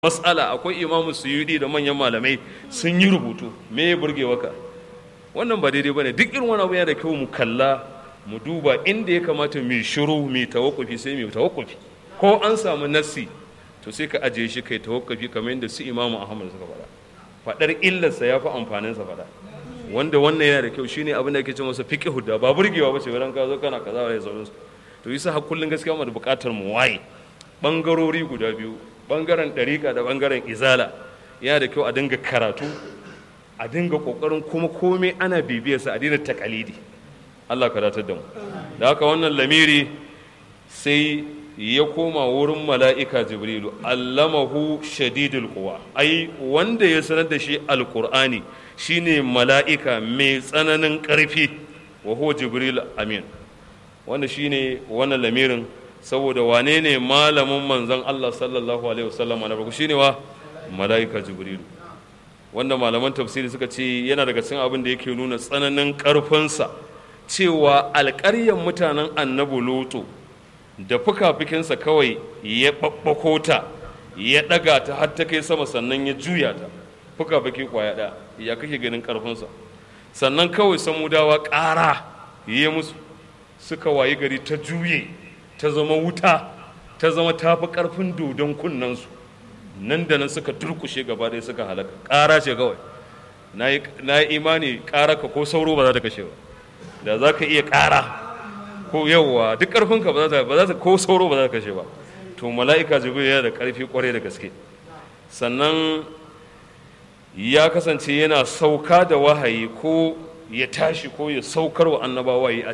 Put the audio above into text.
mas'ala akwai imamu suyudi da manyan malamai sun yi rubutu me ya burge waka wannan ba daidai bane duk irin wani abu yana da kyau mu kalla mu duba inda ya kamata mu shiru mu tawakkufi sai mu tawakkufi ko an samu nassi to sai ka ajiye shi kai tawakkufi kamar yadda su imamu ahmad suka faɗa faɗar illarsa ya fi amfanin sa faɗa wanda wannan yana da kyau shine abin da ake ce masa fiqhu da ba burgewa ba ce wurin ka zo kana kaza da sauransu to yasa har kullun gaskiya mu da buƙatar mu waye bangarori guda biyu bangaren ɗariƙa da bangaren izala yana da kyau a dinga karatu a dinga ƙoƙarin kuma komai ana bibiyarsa a daina takalidi Allah ka datar da mu da haka wannan lamiri sai ya koma wurin mala'ika jibrilu allamahu shadidul quwa ai wanda ya sanar da shi alqur'ani shine mala'ika mai tsananin ƙarfi wa huwa jibril amin wanda shine wannan lamirin saboda wane ne malamin manzon Allah sallallahu alaihi wasallam na farko shine wa mala'ika jibrilu wanda malaman tafsiri suka ce yana daga cikin abin da yake nuna tsananin ƙarfinsa cewa alƙaryar mutanen annabi lutu da fuka-fukinsa kawai ya ɓaɓɓako ta ya ɗaga ta har ta kai sama sannan ya juya ta fuka-fuki kwaya ɗaya ya kake ganin ƙarfinsa sannan kawai samudawa ƙara ya musu suka wayi gari ta juye ta zama wuta ta zama tafi ƙarfin dodon kunnensu nan da nan suka turkushe gaba ɗaya suka halaka ƙara ce kawai na yi imani ƙara ka ko sauro ba za ta kashe ba da za ka iya ƙara ko yawwa duk ƙarfinka ba za ta ko sauro ba za ta kashe ba to mala'ika jibril yana da ƙarfi ƙwarai da gaske sannan ya kasance yana sauka da wahayi ko ya tashi ko ya saukar wa annabawa yi a